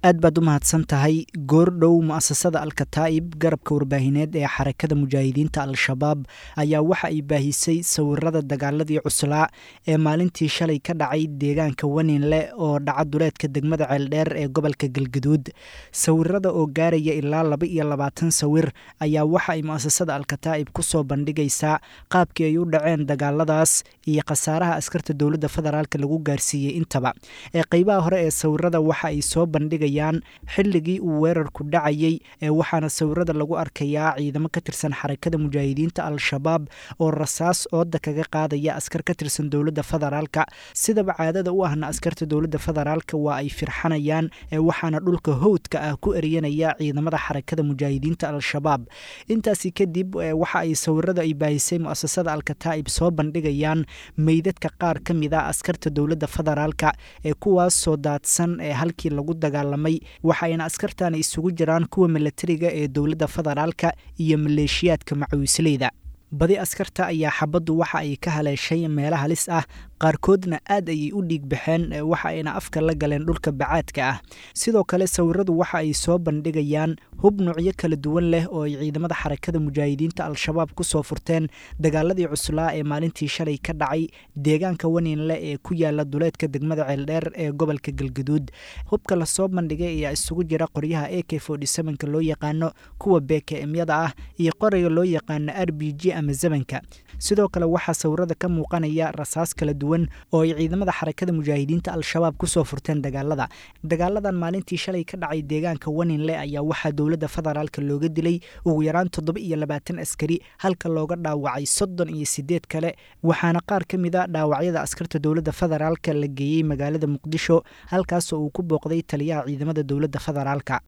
aad baad u mahadsan tahay goordhow mu'asasada alkataa'ib garabka warbaahineed ee xarakada mujaahidiinta al-shabaab ayaa waxa ay baahisay sawirada dagaaladii cuslaa ee maalintii shalay ka dhacay deegaanka waninle oo dhaca duleedka degmada ceeldheer ee gobolka galgaduud sawirada oo gaaraya ilaa laba iyo labaatan sawir ayaa waxa ay mu'asasada alkataa'ib ku soo bandhigaysaa qaabkii ay u dhaceen dagaaladaas iyo khasaaraha askarta dowladda federaalk lagu gaarsiiyey intaba ee qeybaha hore ee sawirada waxa ay soo bandhigay xilligii uu weerarku dhacayey ee waxaana sawirada lagu arkayaa ciidamo ka tirsan xarakada mujaahidiinta al-shabaab oo rasaas ooda kaga qaadaya askar ka tirsan dowladda federaalka sidaba caadada u ahna askarta dowladda federaalka waa ay firxanayaan ee waxaana dhulka howdka ah ku eryanaya ciidamada xarakada mujaahidiinta al-shabaab intaasi kadib waxa ay sawirada ay baahisay mu'asasada alkataa'ib soo bandhigayaan meydadka qaar ka mid a askarta dowladda federaalka ee kuwaas soo daadsan ee halkii lagu dagaalamay waxayna askartani isugu jiraan kuwa milatariga ee dowladda federaalka iyo maleeshiyaadka macawisleyda badi askarta ayaa xabaddu waxa ay ka haleeshay meelo halis ah qaarkoodna aad ayay u dhiig baxeen waxa ayna afka la galeen dhulka bacaadka ah sidoo kale sawiradu waxa ay soo bandhigayaan hub nuucyo kala duwan leh oo ay ciidamada xarakada mujaahidiinta al-shabaab ku soo furteen dagaaladii cuslaa ee maalintii shalay ka dhacay deegaanka waninle ee ku yaala duleedka degmada ceeldheer ee gobolka galgaduud hubka lasoo bandhigay ayaa isugu jira qoryaha a k ka loo yaqaano kuwa bkmyada ah iyo qorayga loo yaqaano r b g ama zamanka sidoo kale waxaa sawirada ka muuqanaya rasaas kala duwan oo ay ciidamada xarakada mujaahidiinta al-shabaab kusoo furteen dagaalada dagaaladan maalintii shalay ka dhacay deegaanka waninle ayaa waxaa dowladda federaalk looga dilay ugu yaraan toddoba iyo labaatan askari halka looga dhaawacay soddon iyo sideed kale waxaana qaar ka mid a dhaawacyada askarta dowladda federaalka la geeyey magaalada muqdisho halkaasoo uu ku booqday taliyaha ciidamada dowladda federaalka